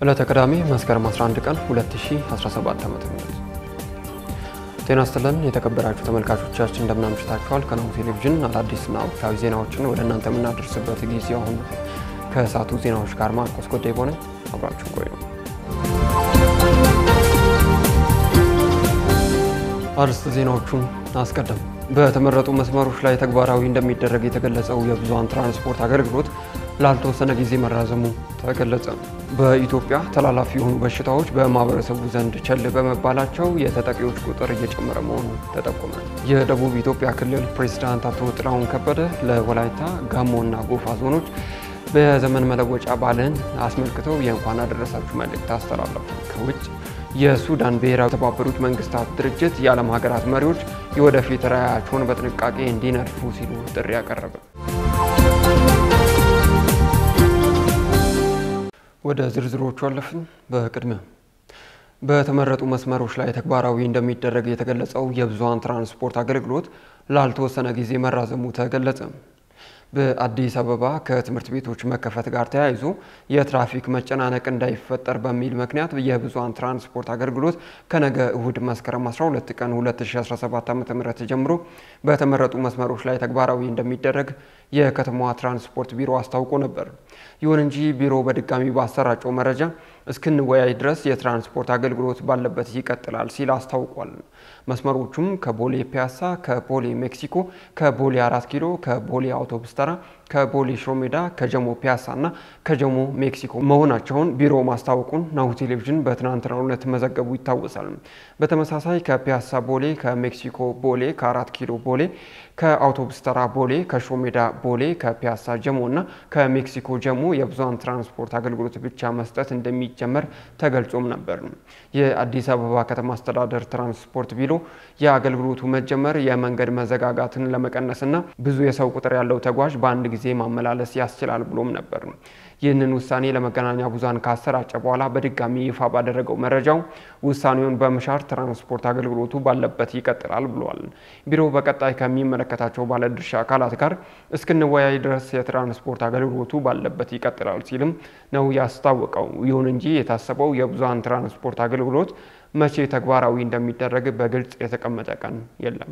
ዕለተ ቅዳሜ መስከረም 11 ቀን 2017 ዓ.ም ጤና ይስጥልን የተከበራችሁ ተመልካቾቻችን እንደምናምሽታችኋል። ከናሁ ቴሌቪዥን አዳዲስና ወቅታዊ ዜናዎችን ወደ እናንተ የምናደርስበት ጊዜ አሁን ነው። ከሰዓቱ ዜናዎች ጋር ማርቆስ ጎዳይ ሆነ አብራችሁ ቆዩ። አርዕስተ ዜናዎቹን አስቀድም በተመረጡ መስመሮች ላይ ተግባራዊ እንደሚደረግ የተገለጸው የብዙሃን ትራንስፖርት አገልግሎት ላልተወሰነ ጊዜ መራዘሙ ተገለጸ። በኢትዮጵያ ተላላፊ የሆኑ በሽታዎች በማህበረሰቡ ዘንድ ቸል በመባላቸው የተጠቂዎች ቁጥር እየጨመረ መሆኑ ተጠቆመ። የደቡብ ኢትዮጵያ ክልል ፕሬዝዳንት አቶ ጥላሁን ከበደ ለወላይታ ጋሞና ጎፋ ዞኖች በዘመን መለወጫ በዓልን አስመልክተው የእንኳን አደረሳችሁ መልእክት አስተላለፉ። ከውጭ የሱዳን ብሔራዊ የተባበሩት መንግስታት ድርጅት የዓለም ሀገራት መሪዎች የወደፊት ራዕያቸውን በጥንቃቄ እንዲነድፉ ሲሉ ጥሪ ያቀረበ። ወደ ዝርዝሮቹ አለፍን። በቅድሚያ በተመረጡ መስመሮች ላይ ተግባራዊ እንደሚደረግ የተገለጸው የብዙሃን ትራንስፖርት አገልግሎት ላልተወሰነ ጊዜ መራዘሙ ተገለጸ። በአዲስ አበባ ከትምህርት ቤቶች መከፈት ጋር ተያይዞ የትራፊክ መጨናነቅ እንዳይፈጠር በሚል ምክንያት የብዙሃን ትራንስፖርት አገልግሎት ከነገ እሁድ መስከረም 12 ቀን 2017 ዓ.ም ጀምሮ በተመረጡ መስመሮች ላይ ተግባራዊ እንደሚደረግ የከተማዋ ትራንስፖርት ቢሮ አስታውቆ ነበር። ይሁን እንጂ ቢሮ በድጋሚ ባሰራጨው መረጃ እስክንወያይ ድረስ የትራንስፖርት አገልግሎት ባለበት ይቀጥላል ሲል አስታውቋል። መስመሮቹም ከቦሌ ፒያሳ፣ ከቦሌ ሜክሲኮ፣ ከቦሌ አራት ኪሎ፣ ከቦሌ አውቶቡስ ተራ፣ ከቦሌ ሽሮሜዳ፣ ከጀሞ ፒያሳ እና ከጀሞ ሜክሲኮ መሆናቸውን ቢሮ ማስታወቁን ናሁ ቴሌቪዥን በትናንትናው ዕለት መዘገቡ ይታወሳል። በተመሳሳይ ከፒያሳ ቦሌ፣ ከሜክሲኮ ቦሌ፣ ከአራት ኪሎ ቦሌ፣ ከአውቶቡስ ተራ ቦሌ፣ ከሽሮሜዳ ቦሌ፣ ከፒያሳ ጀሞ እና ከሜክሲኮ ጀሞ የብዙሃን ትራንስፖርት አገልግሎት ብቻ መስጠት እንደሚጀመር ተገልጾም ነበር። የአዲስ አበባ ከተማ አስተዳደር ትራንስፖርት ቢሮ የአገልግሎቱ መጀመር የመንገድ መዘጋጋትን ለመቀነስና ብዙ የሰው ቁጥር ያለው ተጓዥ በአንድ ጊዜ ማመላለስ ያስችላል ብሎም ነበር። ይህንን ውሳኔ ለመገናኛ ብዙሃን ካሰራጨ በኋላ በድጋሚ ይፋ ባደረገው መረጃው ውሳኔውን በመሻር ትራንስፖርት አገልግሎቱ ባለበት ይቀጥላል ብሏል። ቢሮው በቀጣይ ከሚመለከታቸው ባለድርሻ አካላት ጋር እስክንወያይ ድረስ የትራንስፖርት አገልግሎቱ ባለበት ይቀጥላል ሲልም ነው ያስታወቀው። ይሁን እንጂ የታሰበው የብዙሃን ትራንስፖርት አገልግሎት መቼ ተግባራዊ እንደሚደረግ በግልጽ የተቀመጠ ቀን የለም።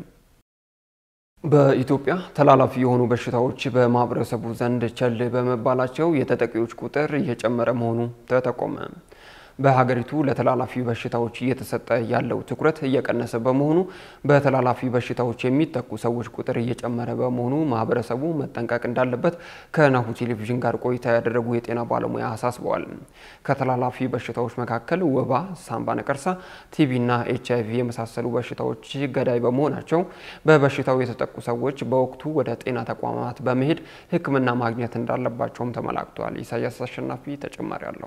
በኢትዮጵያ ተላላፊ የሆኑ በሽታዎች በማህበረሰቡ ዘንድ ቸል በመባላቸው የተጠቂዎች ቁጥር እየጨመረ መሆኑ ተጠቆመ። በሀገሪቱ ለተላላፊ በሽታዎች እየተሰጠ ያለው ትኩረት እየቀነሰ በመሆኑ በተላላፊ በሽታዎች የሚጠቁ ሰዎች ቁጥር እየጨመረ በመሆኑ ማህበረሰቡ መጠንቀቅ እንዳለበት ከናሁ ቴሌቪዥን ጋር ቆይታ ያደረጉ የጤና ባለሙያ አሳስበዋል። ከተላላፊ በሽታዎች መካከል ወባ፣ ሳምባ ነቀርሳ፣ ቲቪና ኤች አይቪ የመሳሰሉ በሽታዎች ገዳይ በመሆናቸው በበሽታው የተጠቁ ሰዎች በወቅቱ ወደ ጤና ተቋማት በመሄድ ሕክምና ማግኘት እንዳለባቸውም ተመላክቷል። ኢሳያስ አሸናፊ ተጨማሪ አለው።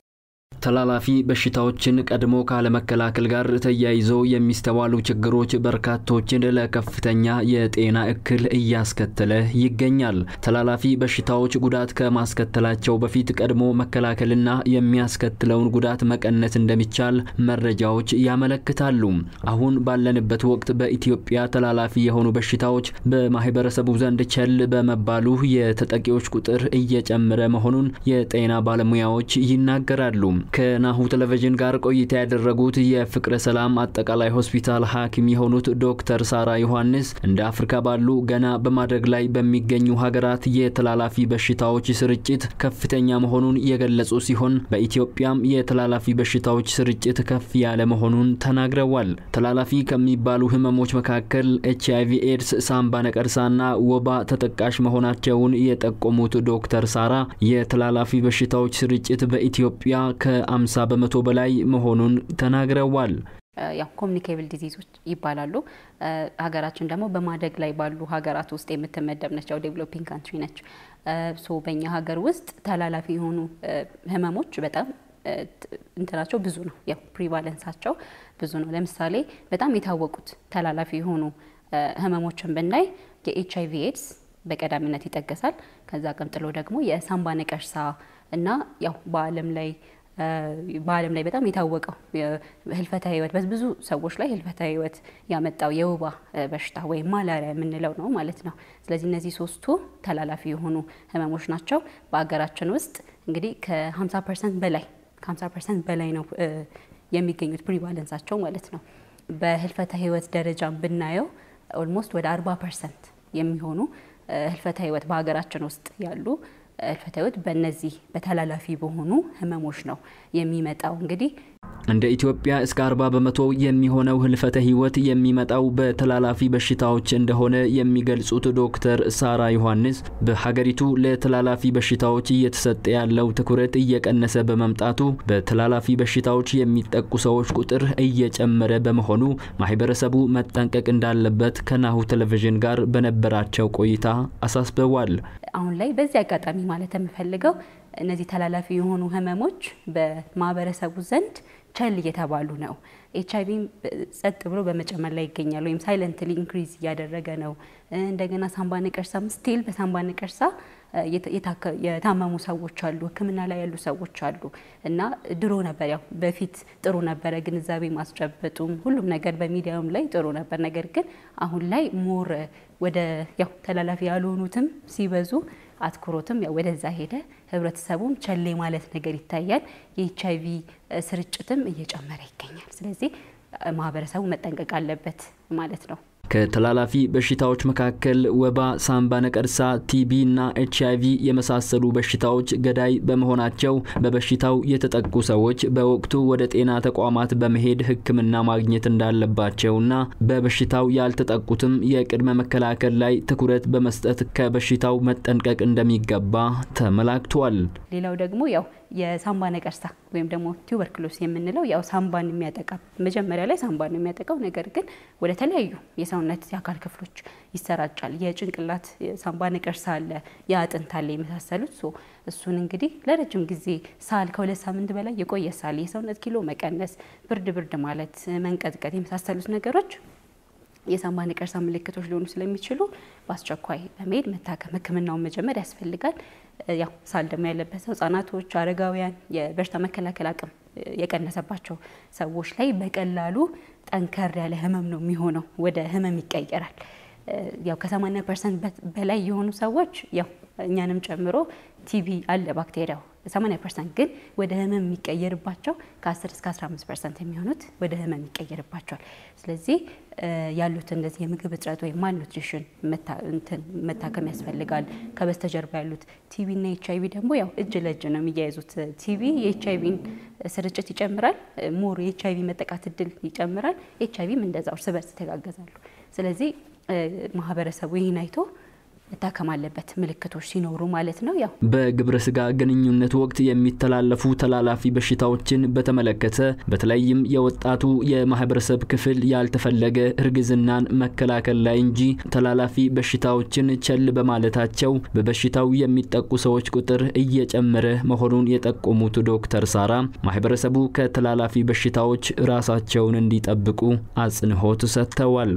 ተላላፊ በሽታዎችን ቀድሞ ካለመከላከል ጋር ተያይዘው የሚስተዋሉ ችግሮች በርካቶችን ለከፍተኛ የጤና እክል እያስከተለ ይገኛል። ተላላፊ በሽታዎች ጉዳት ከማስከተላቸው በፊት ቀድሞ መከላከልና የሚያስከትለውን ጉዳት መቀነስ እንደሚቻል መረጃዎች ያመለክታሉ። አሁን ባለንበት ወቅት በኢትዮጵያ ተላላፊ የሆኑ በሽታዎች በማህበረሰቡ ዘንድ ቸል በመባሉ የተጠቂዎች ቁጥር እየጨመረ መሆኑን የጤና ባለሙያዎች ይናገራሉ። ከናሁ ቴሌቪዥን ጋር ቆይታ ያደረጉት የፍቅረ ሰላም አጠቃላይ ሆስፒታል ሐኪም የሆኑት ዶክተር ሳራ ዮሐንስ እንደ አፍሪካ ባሉ ገና በማደግ ላይ በሚገኙ ሀገራት የተላላፊ በሽታዎች ስርጭት ከፍተኛ መሆኑን የገለጹ ሲሆን በኢትዮጵያም የተላላፊ በሽታዎች ስርጭት ከፍ ያለ መሆኑን ተናግረዋል። ተላላፊ ከሚባሉ ህመሞች መካከል ኤች አይቪ ኤድስ፣ ሳምባ ነቀርሳና ወባ ተጠቃሽ መሆናቸውን የጠቆሙት ዶክተር ሳራ የተላላፊ በሽታዎች ስርጭት በኢትዮጵያ ከ50 በመቶ በላይ መሆኑን ተናግረዋል። ያው ኮሚኒኬብል ዲዚዞች ይባላሉ። ሀገራችን ደግሞ በማደግ ላይ ባሉ ሀገራት ውስጥ የምትመደብ ነች። ያው ዴቨሎፒንግ ካንትሪ ነች። ሶ በእኛ ሀገር ውስጥ ተላላፊ የሆኑ ህመሞች በጣም እንትናቸው ብዙ ነው። ያው ፕሪቫለንሳቸው ብዙ ነው። ለምሳሌ በጣም የታወቁት ተላላፊ የሆኑ ህመሞችን ብናይ የኤች አይቪ ኤድስ በቀዳሚነት ይጠቀሳል። ከዛ ቀጥሎ ደግሞ የሳምባ ነቀርሳ እና ያው በዓለም ላይ በዓለም ላይ በጣም የታወቀው ህልፈተ ህይወት በብዙ ሰዎች ላይ ህልፈተ ህይወት ያመጣው የወባ በሽታ ወይም ማላሪያ የምንለው ነው ማለት ነው። ስለዚህ እነዚህ ሶስቱ ተላላፊ የሆኑ ህመሞች ናቸው። በሀገራችን ውስጥ እንግዲህ ከ50 ፐርሰንት በላይ ከ50 ፐርሰንት በላይ ነው የሚገኙት ፕሪቫለንሳቸው ማለት ነው። በህልፈተ ህይወት ደረጃ ብናየው ኦልሞስት ወደ 40 ፐርሰንት የሚሆኑ ህልፈተ ህይወት በሀገራችን ውስጥ ያሉ ህልፈተ ህይወት በእነዚህ በተላላፊ በሆኑ ህመሞች ነው የሚመጣው እንግዲህ እንደ ኢትዮጵያ እስከ 40 በመቶ የሚሆነው ህልፈተ ህይወት የሚመጣው በተላላፊ በሽታዎች እንደሆነ የሚገልጹት ዶክተር ሳራ ዮሐንስ በሀገሪቱ ለተላላፊ በሽታዎች እየተሰጠ ያለው ትኩረት እየቀነሰ በመምጣቱ በተላላፊ በሽታዎች የሚጠቁ ሰዎች ቁጥር እየጨመረ በመሆኑ ማህበረሰቡ መጠንቀቅ እንዳለበት ከናሁ ቴሌቪዥን ጋር በነበራቸው ቆይታ አሳስበዋል። አሁን ላይ በዚህ አጋጣሚ ማለት የምፈልገው እነዚህ ተላላፊ የሆኑ ህመሞች በማህበረሰቡ ዘንድ ቸል እየተባሉ ነው። ኤች አይቪ ጸጥ ብሎ በመጨመር ላይ ይገኛል፣ ወይም ሳይለንትሊ ኢንክሪዝ እያደረገ ነው። እንደገና ሳምባ ነቀርሳም ስቲል በሳምባ ነቀርሳ የታመሙ ሰዎች አሉ፣ ሕክምና ላይ ያሉ ሰዎች አሉ እና ድሮ ነበር ያው በፊት ጥሩ ነበረ፣ ግንዛቤ ማስጨበጡም ሁሉም ነገር በሚዲያውም ላይ ጥሩ ነበር። ነገር ግን አሁን ላይ ሞር ወደ ያው ተላላፊ ያልሆኑትም ሲበዙ አትኩሮትም ያው ወደዛ ሄደ። ህብረተሰቡም ቸሌ ማለት ነገር ይታያል። የኤች አይቪ ስርጭትም እየጨመረ ይገኛል። ስለዚህ ማህበረሰቡ መጠንቀቅ አለበት ማለት ነው። ከተላላፊ በሽታዎች መካከል ወባ፣ ሳምባ ነቀርሳ፣ ቲቢ እና ኤች አይቪ የመሳሰሉ በሽታዎች ገዳይ በመሆናቸው በበሽታው የተጠቁ ሰዎች በወቅቱ ወደ ጤና ተቋማት በመሄድ ሕክምና ማግኘት እንዳለባቸውና በበሽታው ያልተጠቁትም የቅድመ መከላከል ላይ ትኩረት በመስጠት ከበሽታው መጠንቀቅ እንደሚገባ ተመላክቷል። ሌላው ደግሞ ያው የሳምባ ነቀርሳ ወይም ደግሞ ቱበርክሎስ የምንለው ያው ሳምባን የሚያጠቃ መጀመሪያ ላይ ሳምባን ነው የሚያጠቃው። ነገር ግን ወደ ተለያዩ የሰውነት የአካል ክፍሎች ይሰራጫል። የጭንቅላት ሳምባ ነቀርሳ አለ፣ የአጥንት አለ የመሳሰሉት። ሶ እሱን እንግዲህ ለረጅም ጊዜ ሳል ከሁለት ሳምንት በላይ የቆየ ሳል፣ የሰውነት ኪሎ መቀነስ፣ ብርድ ብርድ ማለት፣ መንቀጥቀጥ የመሳሰሉት ነገሮች የሳምባ ነቀርሳ ምልክቶች ሊሆኑ ስለሚችሉ በአስቸኳይ በመሄድ መታከም ሕክምናውን መጀመር ያስፈልጋል። ያው ሳል ደግሞ ያለበት ሰው ህጻናቶች፣ አረጋውያን የበሽታ መከላከል አቅም የቀነሰባቸው ሰዎች ላይ በቀላሉ ጠንከር ያለ ህመም ነው የሚሆነው፣ ወደ ህመም ይቀየራል። ያው ከ80 ፐርሰንት በላይ የሆኑ ሰዎች ያው እኛንም ጨምሮ ቲቢ አለ ባክቴሪያው 80 ፐርሰንት ግን ወደ ህመም የሚቀየርባቸው ከ10 እስከ 15 ፐርሰንት የሚሆኑት ወደ ህመም ይቀየርባቸዋል። ስለዚህ ያሉት እንደዚህ የምግብ እጥረት ወይም ማልኑትሪሽን መታከም ያስፈልጋል። ከበስተጀርባ ያሉት ቲቢ እና ኤች አይቪ ደግሞ ያው እጅ ለእጅ ነው የሚያያዙት። ቲቢ የኤች አይቪን ስርጭት ይጨምራል፣ ሞር የኤች አይቪ መጠቃት እድል ይጨምራል። ኤች አይቪም እንደዛው እርስ በርስ ይተጋገዛሉ። ስለዚህ ማህበረሰቡ ይህን አይቶ መታከም አለበት፣ ምልክቶች ሲኖሩ ማለት ነው። ያው በግብረ ስጋ ግንኙነት ወቅት የሚተላለፉ ተላላፊ በሽታዎችን በተመለከተ በተለይም የወጣቱ የማህበረሰብ ክፍል ያልተፈለገ እርግዝናን መከላከል ላይ እንጂ ተላላፊ በሽታዎችን ቸል በማለታቸው በበሽታው የሚጠቁ ሰዎች ቁጥር እየጨመረ መሆኑን የጠቆሙት ዶክተር ሳራ ማህበረሰቡ ከተላላፊ በሽታዎች ራሳቸውን እንዲጠብቁ አጽንኦት ሰጥተዋል።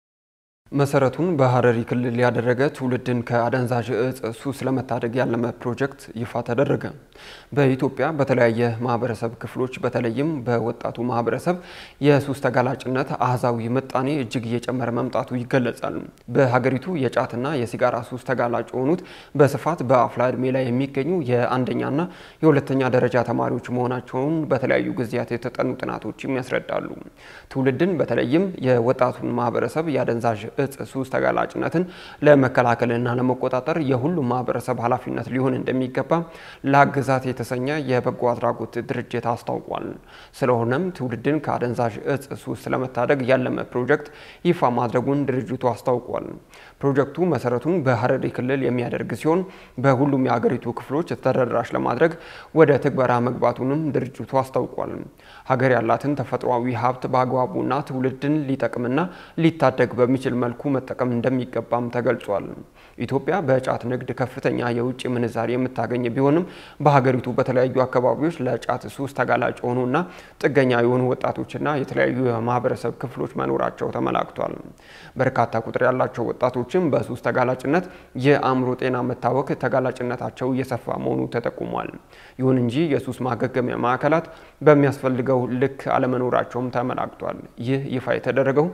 መሰረቱን በሀረሪ ክልል ያደረገ ትውልድን ከአደንዛዥ እጽ ሱስ ለመታደግ ያለመ ፕሮጀክት ይፋ ተደረገ። በኢትዮጵያ በተለያየ ማህበረሰብ ክፍሎች በተለይም በወጣቱ ማህበረሰብ የሱስ ተጋላጭነት አህዛዊ ምጣኔ እጅግ እየጨመረ መምጣቱ ይገለጻል። በሀገሪቱ የጫትና የሲጋራ ሱስ ተጋላጭ የሆኑት በስፋት በአፍላ ዕድሜ ላይ የሚገኙ የአንደኛና የሁለተኛ ደረጃ ተማሪዎች መሆናቸውን በተለያዩ ጊዜያት የተጠኑ ጥናቶችም ያስረዳሉ። ትውልድን በተለይም የወጣቱን ማህበረሰብ የአደንዛዥ እጽ ሱስ ተጋላጭነትን ለመከላከልና ለመቆጣጠር የሁሉም ማህበረሰብ ኃላፊነት ሊሆን እንደሚገባ ለአግዛት የተሰኘ የበጎ አድራጎት ድርጅት አስታውቋል። ስለሆነም ትውልድን ከአደንዛዥ እጽ ሱስ ለመታደግ ያለመ ፕሮጀክት ይፋ ማድረጉን ድርጅቱ አስታውቋል። ፕሮጀክቱ መሰረቱን በሀረሪ ክልል የሚያደርግ ሲሆን በሁሉም የሀገሪቱ ክፍሎች ተደራሽ ለማድረግ ወደ ትግበራ መግባቱንም ድርጅቱ አስታውቋል። ሀገር ያላትን ተፈጥሯዊ ሀብት በአግባቡና ትውልድን ሊጠቅምና ሊታደግ በሚችል መልኩ መጠቀም እንደሚገባም ተገልጿል። ኢትዮጵያ በጫት ንግድ ከፍተኛ የውጭ ምንዛሪ የምታገኝ ቢሆንም በሀገሪቱ በተለያዩ አካባቢዎች ለጫት ሱስ ተጋላጭ የሆኑና ጥገኛ የሆኑ ወጣቶችና የተለያዩ የማህበረሰብ ክፍሎች መኖራቸው ተመላክቷል። በርካታ ቁጥር ያላቸው ወጣቶችም በሱስ ተጋላጭነት የአእምሮ ጤና መታወክ ተጋላጭነታቸው እየሰፋ መሆኑ ተጠቁሟል። ይሁን እንጂ የሱስ ማገገሚያ ማዕከላት በሚያስፈልገው ልክ አለመኖራቸውም ተመላክቷል። ይህ ይፋ የተደረገው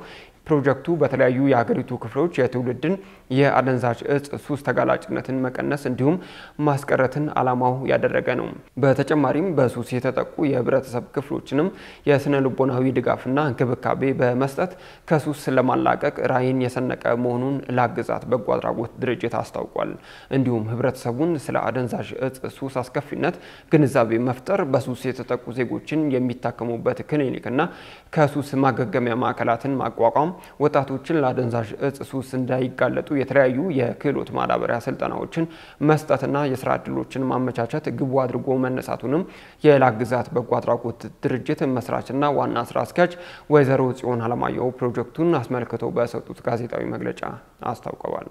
ፕሮጀክቱ በተለያዩ የሀገሪቱ ክፍሎች የትውልድን የአደንዛዥ እጽ ሱስ ተጋላጭነትን መቀነስ እንዲሁም ማስቀረትን ዓላማው ያደረገ ነው። በተጨማሪም በሱስ የተጠቁ የህብረተሰብ ክፍሎችንም የስነ ልቦናዊ ድጋፍና እንክብካቤ በመስጠት ከሱስ ለማላቀቅ ራዕይን የሰነቀ መሆኑን ላግዛት በጎ አድራጎት ድርጅት አስታውቋል። እንዲሁም ህብረተሰቡን ስለ አደንዛዥ እጽ ሱስ አስከፊነት ግንዛቤ መፍጠር፣ በሱስ የተጠቁ ዜጎችን የሚታከሙበት ክሊኒክና ከሱስ ማገገሚያ ማዕከላትን ማቋቋም፣ ወጣቶችን ለአደንዛዥ እጽ ሱስ እንዳይጋለጡ የተለያዩ የክህሎት ማዳበሪያ ስልጠናዎችን መስጠትና የስራ እድሎችን ማመቻቸት ግቡ አድርጎ መነሳቱንም የላግዛት በጎ አድራጎት ድርጅት መስራችና ዋና ስራ አስኪያጅ ወይዘሮ ጽዮን አለማየሁ ፕሮጀክቱን አስመልክተው በሰጡት ጋዜጣዊ መግለጫ አስታውቀዋል።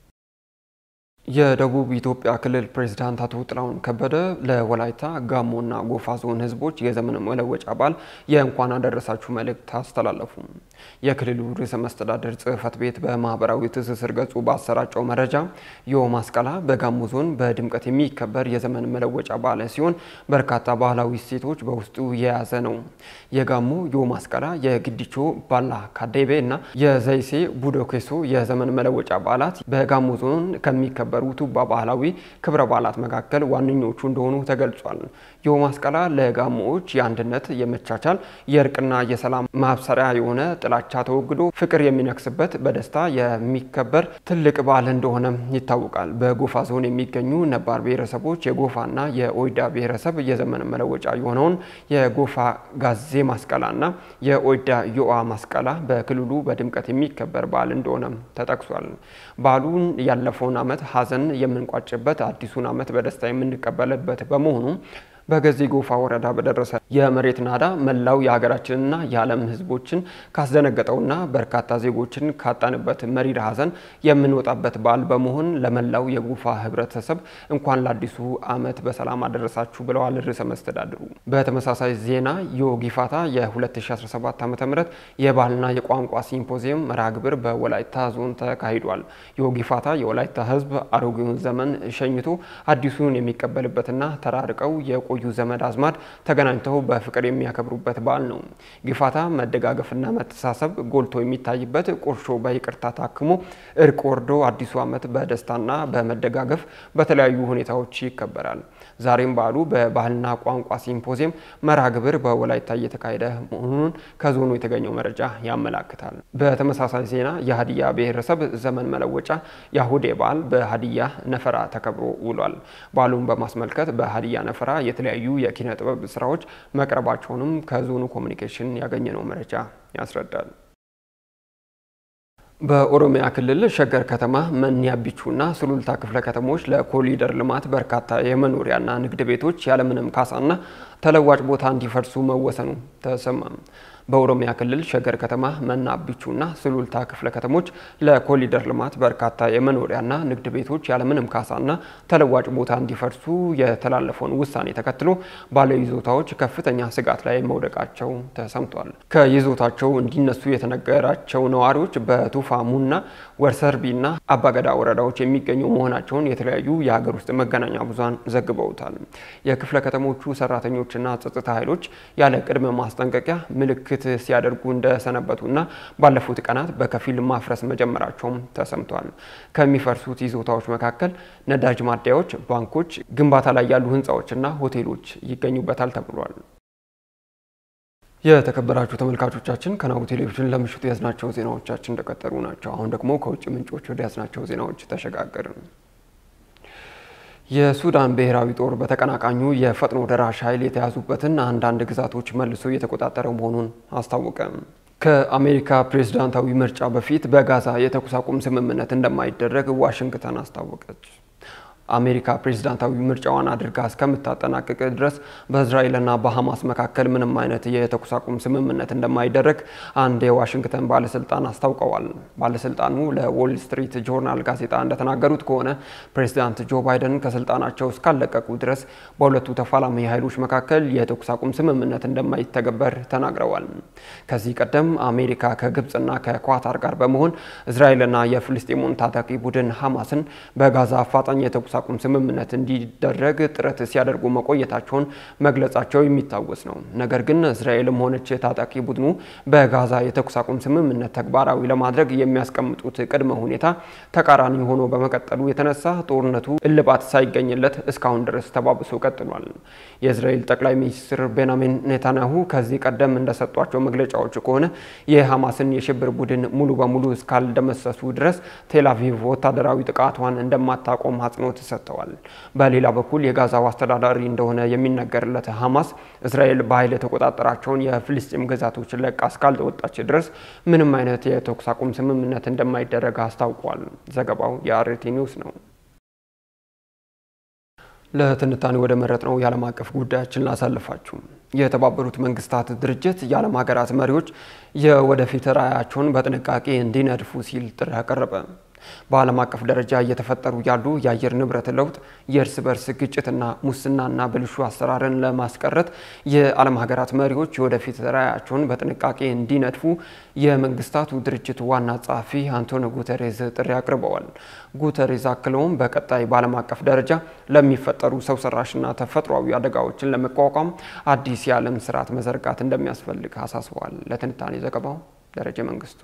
የደቡብ ኢትዮጵያ ክልል ፕሬዝዳንት አቶ ጥላሁን ከበደ ለወላይታ ጋሞና ጎፋ ዞን ህዝቦች የዘመን መለወጫ በዓል የእንኳን አደረሳችሁ መልእክት አስተላለፉ። የክልሉ ርዕሰ መስተዳደር ጽህፈት ቤት በማህበራዊ ትስስር ገጹ ባሰራጨው መረጃ ዮ ማስቀላ በጋሞ ዞን በድምቀት የሚከበር የዘመን መለወጫ በዓል ሲሆን በርካታ ባህላዊ እሴቶች በውስጡ የያዘ ነው። የጋሞ ዮ ማስቀላ፣ የግዲቾ ባላ ካዴቤ እና የዘይሴ ቡዶኬሶ የዘመን መለወጫ በዓላት በጋሞ ዞን ከሚከበሩ ቱባ ባህላዊ ክብረ በዓላት መካከል ዋነኞቹ እንደሆኑ ተገልጿል። ዮ ማስቀላ ለጋሞዎች የአንድነት፣ የመቻቻል፣ የእርቅና የሰላም ማብሰሪያ የሆነ ጥላቻ ተወግዶ ፍቅር የሚነግስበት በደስታ የሚከበር ትልቅ በዓል እንደሆነ ይታወቃል። በጎፋ ዞን የሚገኙ ነባር ብሔረሰቦች የጎፋና የኦይዳ ብሔረሰብ የዘመን መለወጫ የሆነውን የጎፋ ጋዜ ማስቀላና የኦይዳ ዮአ ማስቀላ በክልሉ በድምቀት የሚከበር በዓል እንደሆነ ተጠቅሷል። በዓሉን ያለፈውን ዓመት ሀዘን የምንቋጭበት አዲሱን ዓመት በደስታ የምንቀበልበት በመሆኑ በገዜ ጎፋ ወረዳ በደረሰ የመሬት ናዳ መላው የሀገራችንና የዓለም ሕዝቦችን ካስደነገጠውና በርካታ ዜጎችን ካጣንበት መሪር ሀዘን የምንወጣበት በዓል በመሆን ለመላው የጎፋ ሕብረተሰብ እንኳን ለአዲሱ ዓመት በሰላም አደረሳችሁ ብለዋል ርዕሰ መስተዳድሩ። በተመሳሳይ ዜና የጊፋታ የ2017 ዓ ም የባህልና የቋንቋ ሲምፖዚየም መርሃ ግብር በወላይታ ዞን ተካሂዷል። የጊፋታ የወላይታ ሕዝብ አሮጌውን ዘመን ሸኝቶ አዲሱን የሚቀበልበትና ተራርቀው የቆዩ ዘመድ አዝማድ ተገናኝተው በፍቅር የሚያከብሩበት በዓል ነው። ጊፋታ መደጋገፍና መተሳሰብ ጎልቶ የሚታይበት፣ ቁርሾ በይቅርታ ታክሞ እርቅ ወርዶ አዲሱ ዓመት በደስታና በመደጋገፍ በተለያዩ ሁኔታዎች ይከበራል። ዛሬም በዓሉ በባህልና ቋንቋ ሲምፖዚየም መርሃ ግብር በወላይታ እየተካሄደ መሆኑን ከዞኑ የተገኘው መረጃ ያመላክታል። በተመሳሳይ ዜና የሀዲያ ብሔረሰብ ዘመን መለወጫ የአሁዴ በዓል በሀዲያ ነፈራ ተከብሮ ውሏል። በዓሉን በማስመልከት በሀዲያ ነፈራ የተለያዩ የኪነ ጥበብ ስራዎች መቅረባቸውንም ከዞኑ ኮሚኒኬሽን ያገኘነው መረጃ ያስረዳል። በኦሮሚያ ክልል ሸገር ከተማ መኒ አቢቹና ሱሉልታ ክፍለ ከተሞች ለኮሪደር ልማት በርካታ የመኖሪያና ንግድ ቤቶች ያለምንም ካሳና ተለዋጭ ቦታ እንዲፈርሱ መወሰኑ ተሰማ። በኦሮሚያ ክልል ሸገር ከተማ መና አቢቹና ሱሉልታ ክፍለ ከተሞች ለኮሪደር ልማት በርካታ የመኖሪያና ንግድ ቤቶች ያለምንም ካሳና ተለዋጭ ቦታ እንዲፈርሱ የተላለፈውን ውሳኔ ተከትሎ ባለይዞታዎች ከፍተኛ ስጋት ላይ መውደቃቸው ተሰምቷል። ከይዞታቸው እንዲነሱ የተነገራቸው ነዋሪዎች በቱፋ ሙና፣ ወርሰርቢና አባገዳ ወረዳዎች የሚገኙ መሆናቸውን የተለያዩ የሀገር ውስጥ መገናኛ ብዙሃን ዘግበውታል። የክፍለ ከተሞቹ ሰራተኞችና ጸጥታ ኃይሎች ያለ ቅድመ ማስጠንቀቂያ ምልክት ሲያደርጉ እንደሰነበቱና ባለፉት ቀናት በከፊል ማፍረስ መጀመራቸውም ተሰምቷል። ከሚፈርሱት ይዞታዎች መካከል ነዳጅ ማደያዎች፣ ባንኮች፣ ግንባታ ላይ ያሉ ህንፃዎችና ሆቴሎች ይገኙበታል ተብሏል። የተከበራችሁ ተመልካቾቻችን ከናሁ ቴሌቪዥን ለምሽቱ የያዝናቸው ዜናዎቻችን እንደቀጠሉ ናቸው። አሁን ደግሞ ከውጭ ምንጮች ወደ ያዝናቸው ዜናዎች ተሸጋገርን። የሱዳን ብሔራዊ ጦር በተቀናቃኙ የፈጥኖ ደራሽ ኃይል የተያዙበትን አንዳንድ ግዛቶች መልሶ እየተቆጣጠረ መሆኑን አስታወቀ። ከአሜሪካ ፕሬዝዳንታዊ ምርጫ በፊት በጋዛ የተኩስ አቁም ስምምነት እንደማይደረግ ዋሽንግተን አስታወቀች። አሜሪካ ፕሬዝዳንታዊ ምርጫዋን አድርጋ እስከምታጠናቅቅ ድረስ በእስራኤልና በሐማስ መካከል ምንም አይነት የተኩስ አቁም ስምምነት እንደማይደረግ አንድ የዋሽንግተን ባለስልጣን አስታውቀዋል። ባለስልጣኑ ለዎል ስትሪት ጆርናል ጋዜጣ እንደተናገሩት ከሆነ ፕሬዝዳንት ጆ ባይደን ከስልጣናቸው እስካለቀቁ ድረስ በሁለቱ ተፋላሚ ኃይሎች መካከል የተኩስ አቁም ስምምነት እንደማይተገበር ተናግረዋል። ከዚህ ቀደም አሜሪካ ከግብፅና ከኳታር ጋር በመሆን እስራኤልና የፍልስጤሙን ታጣቂ ቡድን ሐማስን በጋዛ አፋጣኝ የተኩስ አቁም ስምምነት እንዲደረግ ጥረት ሲያደርጉ መቆየታቸውን መግለጻቸው የሚታወስ ነው። ነገር ግን እስራኤልም ሆነች ታጣቂ ቡድኑ በጋዛ የተኩስ አቁም ስምምነት ተግባራዊ ለማድረግ የሚያስቀምጡት ቅድመ ሁኔታ ተቃራኒ ሆኖ በመቀጠሉ የተነሳ ጦርነቱ እልባት ሳይገኝለት እስካሁን ድረስ ተባብሶ ቀጥሏል። የእስራኤል ጠቅላይ ሚኒስትር ቤንያሚን ኔታንያሁ ከዚህ ቀደም እንደሰጧቸው መግለጫዎች ከሆነ የሐማስን የሽብር ቡድን ሙሉ በሙሉ እስካልደመሰሱ ድረስ ቴልአቪቭ ወታደራዊ ጥቃቷን እንደማታቆም አጽንኦት ሰጥተዋል። በሌላ በኩል የጋዛው አስተዳዳሪ እንደሆነ የሚነገርለት ሐማስ እስራኤል በኃይል የተቆጣጠራቸውን የፍልስጤም ግዛቶች ለቃ እስካልተወጣች ድረስ ምንም አይነት የተኩስ አቁም ስምምነት እንደማይደረግ አስታውቋል። ዘገባው የአርቲ ኒውስ ነው። ለትንታኔ ወደ መረጥ ነው የዓለም አቀፍ ጉዳያችን ላሳልፋችሁ። የተባበሩት መንግስታት ድርጅት የዓለም ሀገራት መሪዎች የወደፊት ራዕያቸውን በጥንቃቄ እንዲነድፉ ሲል ጥሪ አቀረበ። በዓለም አቀፍ ደረጃ እየተፈጠሩ ያሉ የአየር ንብረት ለውጥ፣ የእርስ በርስ ግጭትና ሙስናና ብልሹ አሰራርን ለማስቀረት የዓለም ሀገራት መሪዎች የወደፊት ራዕያቸውን በጥንቃቄ እንዲነድፉ የመንግስታቱ ድርጅት ዋና ጸሐፊ አንቶኒዮ ጉተሬዝ ጥሪ አቅርበዋል። ጉተሬዝ አክለውም በቀጣይ በዓለም አቀፍ ደረጃ ለሚፈጠሩ ሰው ሰራሽና ተፈጥሯዊ አደጋዎችን ለመቋቋም አዲስ የዓለም ስርዓት መዘርጋት እንደሚያስፈልግ አሳስበዋል። ለትንታኔ ዘገባው ደረጀ መንግስቱ።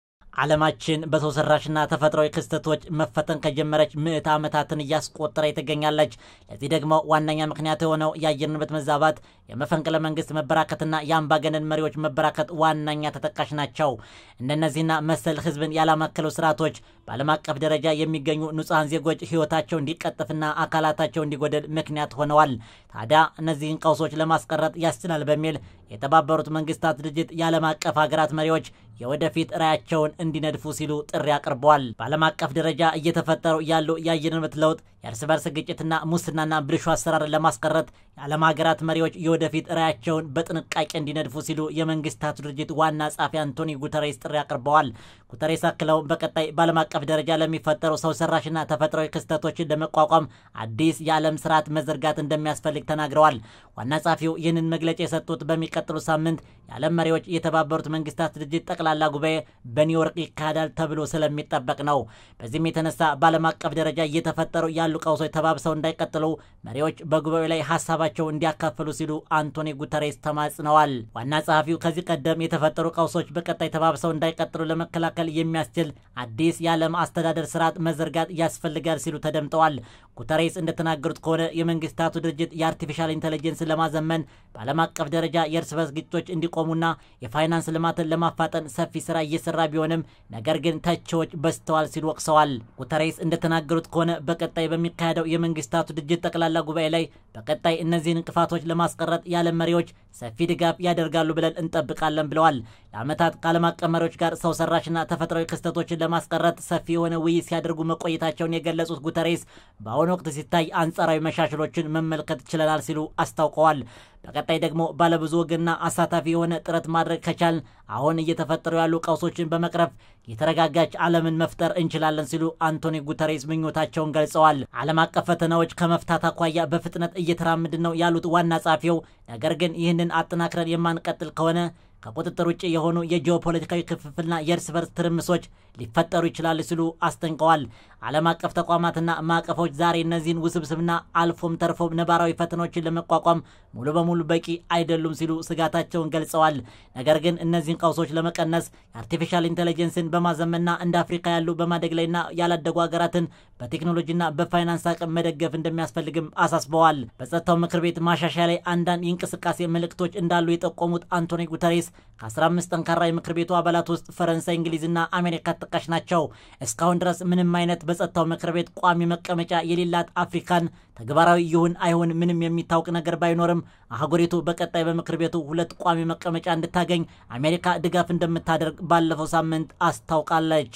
ዓለማችን በሰው ሰራሽና ተፈጥሯዊ ክስተቶች መፈተን ከጀመረች ምዕት ዓመታትን እያስቆጠረ ትገኛለች። ለዚህ ደግሞ ዋነኛ ምክንያት የሆነው የአየር ንብረት መዛባት፣ የመፈንቅለ መንግስት መበራከትና የአምባገነን መሪዎች መበራከት ዋነኛ ተጠቃሽ ናቸው። እንደነዚህና መሰል ህዝብን ያላማከሉ ስርዓቶች በዓለም አቀፍ ደረጃ የሚገኙ ንጹሐን ዜጎች ህይወታቸው እንዲቀጥፍና አካላታቸው እንዲጎደል ምክንያት ሆነዋል። ታዲያ እነዚህን ቀውሶች ለማስቀረት ያስችላል በሚል የተባበሩት መንግስታት ድርጅት የዓለም አቀፍ ሀገራት መሪዎች የወደፊት ራዕያቸውን እንዲነድፉ ሲሉ ጥሪ አቅርበዋል። በዓለም አቀፍ ደረጃ እየተፈጠሩ ያሉ የአየር ንብረት ለውጥ፣ የእርስ በርስ ግጭትና ሙስናና ብልሹ አሰራርን ለማስቀረት የዓለም ሀገራት መሪዎች የወደፊት ራዕያቸውን በጥንቃቄ እንዲነድፉ ሲሉ የመንግስታቱ ድርጅት ዋና ጸሐፊ አንቶኒ ጉተሬስ ጥሪ አቅርበዋል። ጉተሬስ አክለው በቀጣይ በዓለም አቀፍ ደረጃ ለሚፈጠሩ ሰው ሰራሽና ተፈጥሯዊ ክስተቶችን ለመቋቋም አዲስ የዓለም ስርዓት መዘርጋት እንደሚያስፈልግ ተናግረዋል። ዋና ጸሐፊው ይህንን መግለጫ የሰጡት በሚቀጥሉ ሳምንት የዓለም መሪዎች የተባበሩት መንግስታት ድርጅት ጠቅላላ ጉባኤ በኒውዮርክ ይካሄዳል ተብሎ ስለሚጠበቅ ነው። በዚህም የተነሳ በዓለም አቀፍ ደረጃ እየተፈጠሩ ያሉ ቀውሶች ተባብሰው እንዳይቀጥሉ መሪዎች በጉባኤው ላይ ሀሳባቸው እንዲያካፍሉ ሲሉ አንቶኒ ጉተሬስ ተማጽነዋል። ዋና ጸሐፊው ከዚህ ቀደም የተፈጠሩ ቀውሶች በቀጣይ ተባብሰው እንዳይቀጥሉ ለመከላከል የሚያስችል አዲስ የዓለም አስተዳደር ስርዓት መዘርጋት ያስፈልጋል ሲሉ ተደምጠዋል። ጉተሬስ እንደተናገሩት ከሆነ የመንግስታቱ ድርጅት የአርቲፊሻል ኢንቴሊጀንስ ለማዘመን በዓለም አቀፍ ደረጃ የእርስ በርስ ግጭቶች እንዲቆሙና የፋይናንስ ልማትን ለማፋጠን ሰፊ ስራ እየሰራ ቢሆንም ነገር ግን ተቺዎች በዝተዋል ሲሉ ወቅሰዋል። ጉተሬስ እንደተናገሩት ከሆነ በቀጣይ በሚካሄደው የመንግስታቱ ድርጅት ጠቅላላ ጉባኤ ላይ በቀጣይ እነዚህን እንቅፋቶች ለማስቀረት የዓለም መሪዎች ሰፊ ድጋፍ ያደርጋሉ ብለን እንጠብቃለን ብለዋል። ለዓመታት ከዓለም አቀፍ መሪዎች ጋር ሰው ሰራሽና ተፈጥሯዊ ክስተቶችን ለማስቀረት ሰፊ የሆነ ውይይት ሲያደርጉ መቆየታቸውን የገለጹት ጉተሬስ በአሁኑ ወቅት ሲታይ አንጻራዊ መሻሽሎችን መመልከት ችለናል ሲሉ አስታውቀዋል። በቀጣይ ደግሞ ባለብዙ ወገንና አሳታፊ የሆነ ጥረት ማድረግ ከቻልን አሁን እየተፈጠሩ ያሉ ቀውሶችን በመቅረፍ የተረጋጋች ዓለምን መፍጠር እንችላለን ሲሉ አንቶኒ ጉተሬስ ምኞታቸውን ገልጸዋል። ዓለም አቀፍ ፈተናዎች ከመፍታት አኳያ በፍጥነት እየተራመድን ነው ያሉት ዋና ጸሐፊው፣ ነገር ግን ይህንን አጠናክረን የማንቀጥል ከሆነ ከቁጥጥር ውጭ የሆኑ የጂኦፖለቲካዊ ክፍፍልና የእርስ በርስ ትርምሶች ሊፈጠሩ ይችላሉ ሲሉ አስጠንቀዋል። ዓለም አቀፍ ተቋማትና ማዕቀፎች ዛሬ እነዚህን ውስብስብና አልፎም ተርፎም ነባራዊ ፈተናዎችን ለመቋቋም ሙሉ በሙሉ በቂ አይደሉም ሲሉ ስጋታቸውን ገልጸዋል። ነገር ግን እነዚህን ቀውሶች ለመቀነስ የአርቲፊሻል ኢንቴሊጀንስን በማዘመንና እንደ አፍሪካ ያሉ በማደግ ላይና ያላደጉ ሀገራትን በቴክኖሎጂና በፋይናንስ አቅም መደገፍ እንደሚያስፈልግም አሳስበዋል። በጸጥታው ምክር ቤት ማሻሻያ ላይ አንዳንድ የእንቅስቃሴ ምልክቶች እንዳሉ የጠቆሙት አንቶኒ ጉተሬስ ከ15 ጠንካራ የምክር ቤቱ አባላት ውስጥ ፈረንሳይ፣ እንግሊዝና አሜሪካ ተጠቃሽ ናቸው። እስካሁን ድረስ ምንም አይነት በጸጥታው ምክር ቤት ቋሚ መቀመጫ የሌላት አፍሪካን ተግባራዊ ይሁን አይሁን ምንም የሚታወቅ ነገር ባይኖርም አህጉሪቱ በቀጣይ በምክር ቤቱ ሁለት ቋሚ መቀመጫ እንድታገኝ አሜሪካ ድጋፍ እንደምታደርግ ባለፈው ሳምንት አስታውቃለች።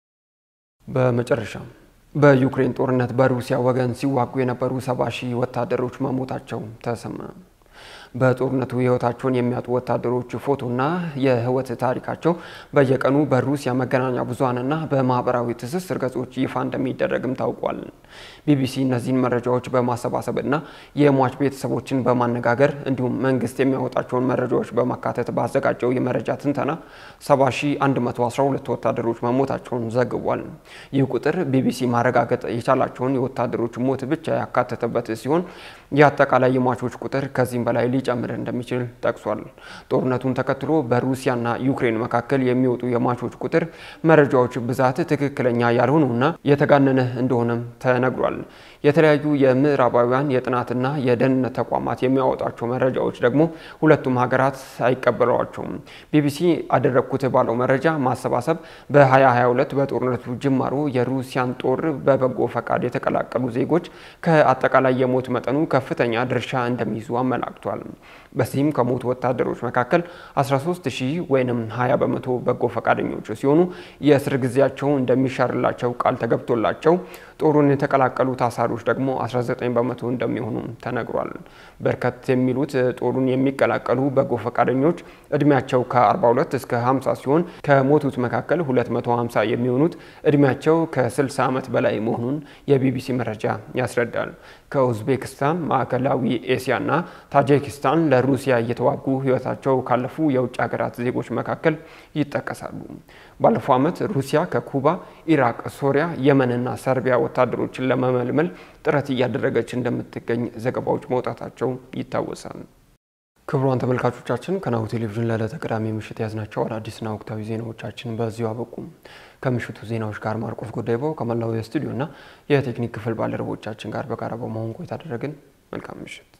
በመጨረሻም በዩክሬን ጦርነት በሩሲያ ወገን ሲዋጉ የነበሩ ሰባ ሺህ ወታደሮች መሞታቸው ተሰማ። በጦርነቱ ሕይወታቸውን የሚያጡ ወታደሮች ፎቶና የህይወት ታሪካቸው በየቀኑ በሩሲያ መገናኛ ብዙኃንና በማህበራዊ ትስስር ገጾች ይፋ እንደሚደረግም ታውቋል። ቢቢሲ እነዚህን መረጃዎች በማሰባሰብና የሟች ቤተሰቦችን በማነጋገር እንዲሁም መንግስት የሚያወጣቸውን መረጃዎች በማካተት ባዘጋጀው የመረጃ ትንተና 70112 ወታደሮች መሞታቸውን ዘግቧል። ይህ ቁጥር ቢቢሲ ማረጋገጥ የቻላቸውን የወታደሮች ሞት ብቻ ያካተተበት ሲሆን የአጠቃላይ የሟቾች ቁጥር ከዚህም በላይ ሊጨምር እንደሚችል ጠቅሷል። ጦርነቱን ተከትሎ በሩሲያና ዩክሬን መካከል የሚወጡ የሟቾች ቁጥር መረጃዎች ብዛት ትክክለኛ ያልሆኑና የተጋነነ እንደሆነም ተነግሯል። የተለያዩ የምዕራባውያን የጥናትና የደህንነት ተቋማት የሚያወጣቸው መረጃዎች ደግሞ ሁለቱም ሀገራት አይቀበሏቸውም። ቢቢሲ አደረግኩት ባለው መረጃ ማሰባሰብ በ2022 በጦርነቱ ጅማሮ የሩሲያን ጦር በበጎ ፈቃድ የተቀላቀሉ ዜጎች ከአጠቃላይ የሞት መጠኑ ከፍተኛ ድርሻ እንደሚይዙ አመላክቷል። በዚህም ከሞቱ ወታደሮች መካከል 13 ሺህ ወይም 20 በመቶ በጎ ፈቃደኞች ሲሆኑ የእስር ጊዜያቸው እንደሚሻርላቸው ቃል ተገብቶላቸው ጦሩን የተቀላቀሉ ታሳሪዎች ደግሞ 19 በመቶ እንደሚሆኑ ተነግሯል። በርከት የሚሉት ጦሩን የሚቀላቀሉ በጎ ፈቃደኞች እድሜያቸው ከ42 እስከ 50 ሲሆን ከሞቱት መካከል 250 የሚሆኑት እድሜያቸው ከ60 ዓመት በላይ መሆኑን የቢቢሲ መረጃ ያስረዳል። ከኡዝቤክስታን፣ ማዕከላዊ ኤሲያና ታጂኪስታን ለሩሲያ እየተዋጉ ሕይወታቸው ካለፉ የውጭ ሀገራት ዜጎች መካከል ይጠቀሳሉ። ባለፈው ዓመት ሩሲያ ከኩባ፣ ኢራቅ፣ ሶሪያ፣ የመንና ሰርቢያ ወታደሮችን ለመመልመል ጥረት እያደረገች እንደምትገኝ ዘገባዎች መውጣታቸው ይታወሳል። ክቡራን ተመልካቾቻችን ከናሁ ቴሌቪዥን ለዕለተ ቅዳሜ ምሽት ያዝናቸው አዳዲስና ወቅታዊ ዜናዎቻችን በዚሁ አበቁም። ከምሽቱ ዜናዎች ጋር ማርቆስ ጎዳይባው ከመላው የስቱዲዮና የቴክኒክ ክፍል ባልደረቦቻችን ጋር በጋራ በመሆን ቆይታ አደረግን። መልካም ምሽት።